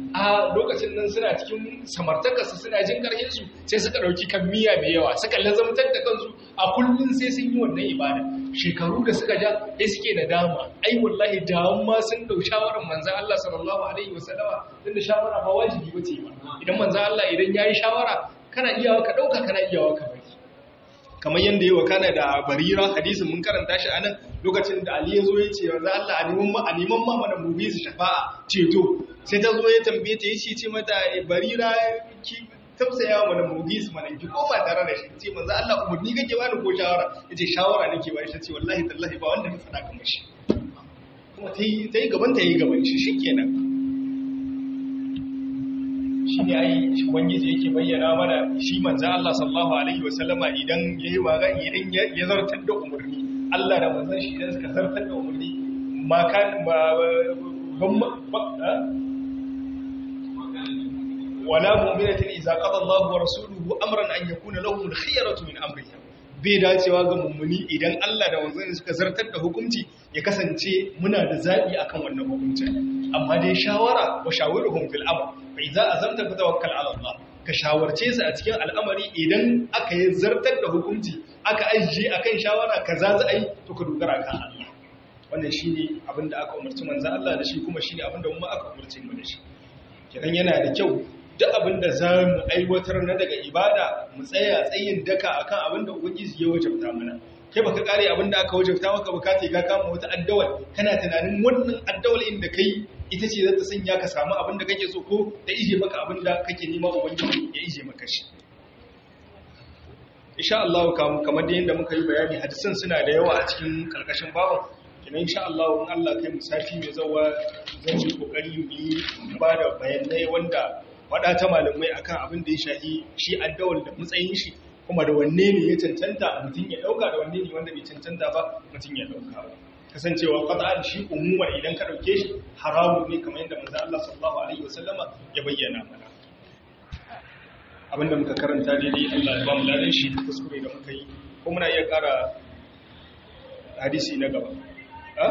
a lokacin nan suna cikin samartakarsu suna jin ƙarfinsu sai suka ɗauki kan miya mai yawa suka lazamtar da kansu a kullum sai sun yi wannan ibada shekaru da suka ja sai suke da dama ai wallahi dawon ma sun ɗau shawarar manzan Allah sallallahu alaihi wasallama tun da shawara ba wajibi ba ce ba idan manzan Allah idan ya yi shawara kana iyawa ka ɗauka kana iyawa ka bari kamar yadda yi wa kana da barira hadisin mun karanta shi anan lokacin da Ali ya zo ya ce yanzu Allah a neman ma a neman ma mana mu bi su shafa'a ceto sai ta zo ya tambaye ta yace ce mata barira ki tausaya mana mu bi su mana ki koma tare da shi ce manzo Allah umurni kake bani ko shawara yace shawara nake bani shi ce wallahi tallahi ba wanda na faɗa kamar shi kuma ta yi gaban ta yi gaban shi shi kenan shi ne ai ubangiji yake bayyana mana shi manzo Allah sallallahu alaihi wasallama idan yayi waga idan ya zartar da umarni Allah da manzon shi idan suka zartar da umarni ma kan ba wala mu'minatin idza qada Allahu wa rasuluhu amran an yakuna lahum al-khiyaratu min amrihim bai dacewa ga mummuni idan Allah da manzon suka zartar da hukunci ya kasance muna da zabi akan wannan hukuncin amma dai shawara wa shawiruhum fil amr fa idza azamta fatawakkal ala Allah ka shawarce su a cikin al'amari idan aka yi zartar da hukunci aka ajiye akan shawara kaza za a yi to ka dogara kan Allah wannan shine abin da aka umarci manzo Allah da shi kuma shine abin da mu aka umarci mu da shi kidan yana da kyau duk abin da za mu aiwatar na daga ibada mu tsaya tsayin daka akan abin da ubangiji ya wajabta mana kai baka kare abin da aka wajabta maka bukata ka kama wata addawal kana tunanin wannan addawal inda kai ita ce za ta sanya ka samu abin da kake so ko ta ije maka abin da kake nema ubangiji ya ije maka shi insha Allah kamar da yadda muka yi bayani hadisan suna da yawa a cikin karkashin babu kina insha Allah in Allah kai musafi mai zawa zan yi kokari mu yi ba da bayanai wanda wada ta malamai akan abin da ya shahi shi addawal da matsayin shi kuma da wanne ne ya cancanta mutum ya dauka da wanne ne wanda bai cancanta ba mutum ya dauka ba kasancewa qat'an shi umuma idan ka dauke shi haramu ne kamar yadda manzo Allah sallallahu alaihi wasallama ya bayyana mana abinda muka karanta daidai Allah ya ba mu ladan shi kuskure da muka yi ko muna iya ƙara hadisi na gaba ha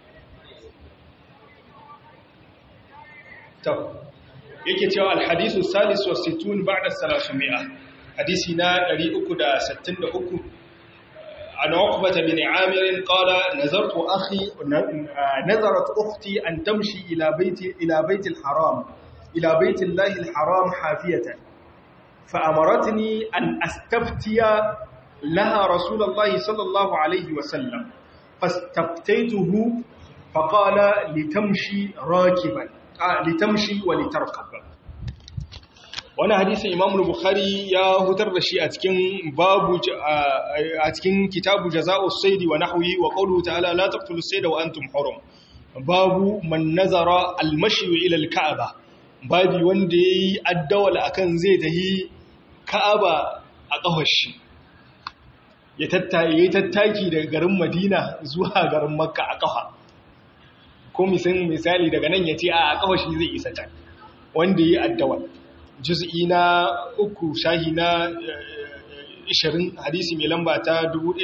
to yake cewa al-hadisu salis wa sittun ba'da 300 hadisi na 363 عن عقبة بن عامر قال نظرت أخي نظرت أختي أن تمشي إلى بيت إلى بيت الحرام إلى بيت الله الحرام حافية فأمرتني أن أستفتي لها رسول الله صلى الله عليه وسلم فاستفتيته فقال لتمشي راكبا آه لتمشي ولتركب wani hadisin imam bukhari ya hutar da shi a cikin babu a cikin kitabu jaza'u saidi wa nahwi wa qawluhu ta'ala la taqtulu sayda wa antum hurum babu man nazara al-mashi ila al-ka'ba babi wanda yayi addawal akan zai tahi ka'aba a kafar shi ya tattaye tattaki daga garin madina zuwa garin makka a kafa ko misali daga nan ya ce a kafar shi zai isa can wanda yayi addawal juz'i na uku shahi na 20 hadisi mai lamba ta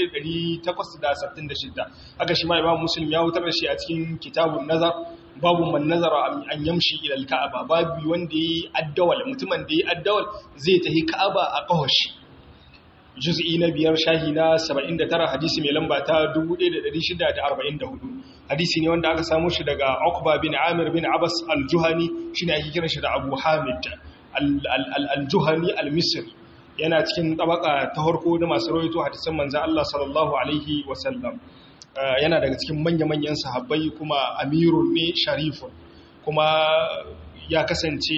1866 haka shi ma imam muslim ya wutar da shi a cikin kitabun nazar babu man nazara an yamshi ila al-ka'aba babu wanda yi addawal mutumin da yi addawal zai tahi ka'aba a kahoshi juz'i na biyar shahi na 79 hadisi mai lamba ta 1644 hadisi ne wanda aka samu shi daga Uqba bin Amir bin Abbas al-Juhani shine ake kiran shi da Abu Hamid al-Juhani al-Misri yana cikin tabaka ta harko da masu rawaito hadisan manzo Allah sallallahu alaihi wasallam yana daga cikin manya-manyan sahabbai kuma amirun ne sharifun kuma ya kasance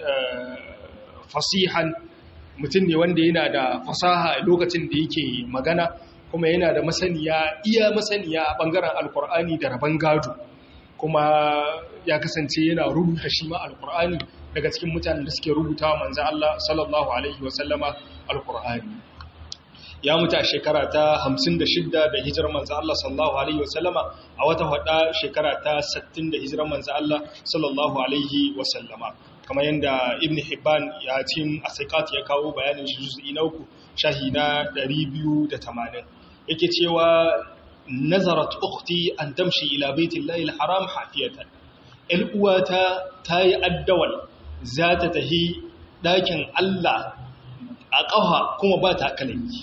fasihan mutum ne wanda yana da fasaha lokacin da yake magana kuma yana da masaniya iya masaniya a bangaren alkur'ani da rabon gado kuma ya kasance yana rubuta shi ma alkur'ani daga cikin mutanen da suke rubuta manzo Allah sallallahu alaihi wasallama alkur'ani ya mutu a shekara ta 56 da hijirar manzo Allah sallallahu alaihi wasallama a wata hada shekara ta 60 da hijirar manzo Allah sallallahu alaihi wasallama kamar yadda ibn hibban ya cin asiqat ya kawo bayanin shi juz'i na uku shahi na 280 yake cewa nazarat ukhti an tamshi ila baitillahi alharam hafiyatan el uwata tayi addawal za ta tahi dakin Allah a ƙafa kuma ba ta kalami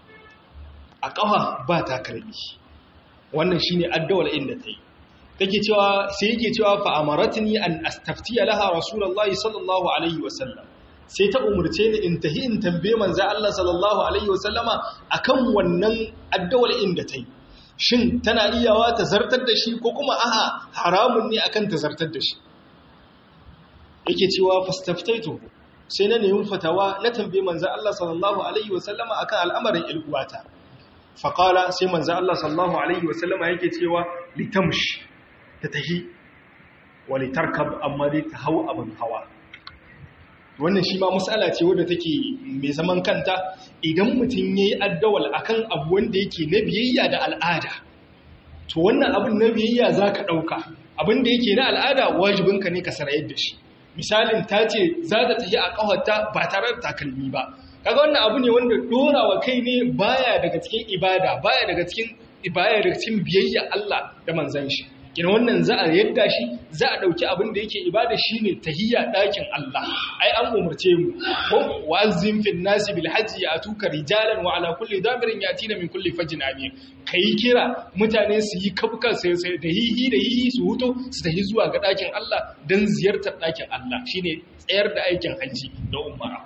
a ƙafa ba ta kalami wannan shine addawal inda ta yi take cewa sai yake cewa fa amaratni an astaftiya laha rasulullahi sallallahu alaihi wasallam sai ta umurce ni in tahi in tambaye manzo Allah sallallahu alaihi wasallama akan wannan addawal inda ta yi shin tana iyawa ta zartar da shi ko kuma a'a haramun ne akan ta zartar da shi yake cewa fastaftaitu sai na nemi fatawa na tambaye manzo Allah sallallahu alaihi wasallama akan al'amarin ilguwata faqala sai manzo Allah sallallahu alaihi wasallama yake cewa litamshi ta tahi wali tarkab amma dai ta hau abin hawa wannan shi ma matsala ce wadda take mai zaman kanta idan mutum ya yi addawal akan abu wanda yake na biyayya da al'ada to wannan abin na biyayya za ka ɗauka abin da yake na al'ada wajibinka ne ka sarayar da shi misalin ta ce za ta tafi a ƙawarta ba tare da takalmi ba kaga wannan abu ne wanda dorawa kai ne baya daga cikin ibada baya daga cikin baya daga cikin biyayya Allah da manzon shi kina wannan za a yadda shi za a dauki abin da yake ibada shine tahiyya dakin Allah ai an umurce mu ko wazim fil nasi bil hajji atuka rijalan wa ala kulli damirin yatina min kulli fajin amin kai kira mutane su yi kabkan sai sai da hihi da hihi su huto su tahi zuwa ga dakin Allah dan ziyartar dakin Allah shine tsayar da aikin haji da umara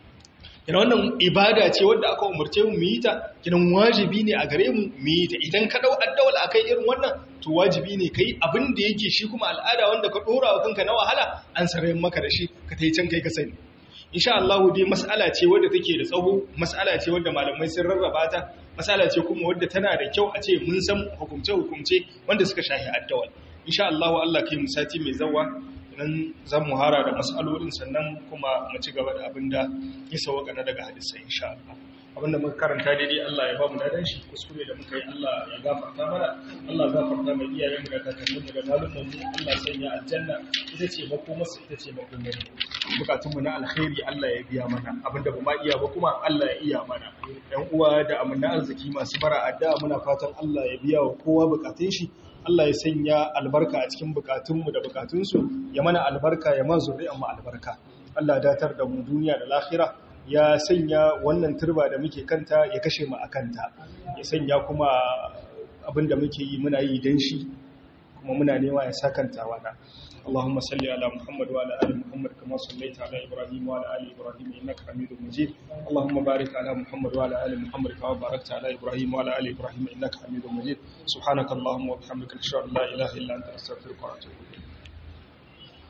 kina wannan ibada ce wadda aka umarce mu yi ta kinan wajibi ne a gare mu mu yi ta idan ka dau addawal akai irin wannan to wajibi ne kai abin da yake shi kuma al'ada wanda ka dora wa kanka na wahala an sarayin maka da shi ka tai can kai ka sani insha Allah dai mas'ala ce wadda take da tsaho mas'ala ce wadda malamai sun rarraba ta mas'ala ce kuma wadda tana da kyau a ce mun san hukumce hukumce wanda suka shahi addawal insha Allah Allah kai mu sati mai zawa nan zan mu hara da matsalolin sannan kuma mu ci gaba da abin da ya sauka na daga hadisai insha Allah abinda muka karanta daidai Allah ya ba mu dadan shi kuskure da muka yi Allah ya gafarta mana Allah ya gafarta mai iyayen mu da kakannin mu da malumman mu Allah ya sanya aljanna ita ce makomar ita ce makomar mu bukatun mu na alkhairi Allah ya biya mana abinda ba ma iya ba kuma Allah ya iya mana yan uwa da amana arziki masu bara adda muna fatan Allah ya biya wa kowa bukatun shi Allah ya sanya albarka a cikin bukatunmu da bukatunsu ya mana albarka ya ma zuri'an mu albarka Allah datar da mu duniya da lahira ya sanya wannan turba da muke kanta ya kashe mu a kanta ya sanya kuma abinda muke yi muna yi dan shi kuma muna nema ya sakanta wada اللهم صل على محمد وعلى ال محمد كما صليت على ابراهيم وعلى ال ابراهيم انك حميد مجيد اللهم بارك على محمد وعلى ال محمد كما باركت على ابراهيم وعلى ال ابراهيم انك حميد مجيد سبحانك اللهم وبحمدك اشهد ان لا اله الا انت استغفرك واتوب اليك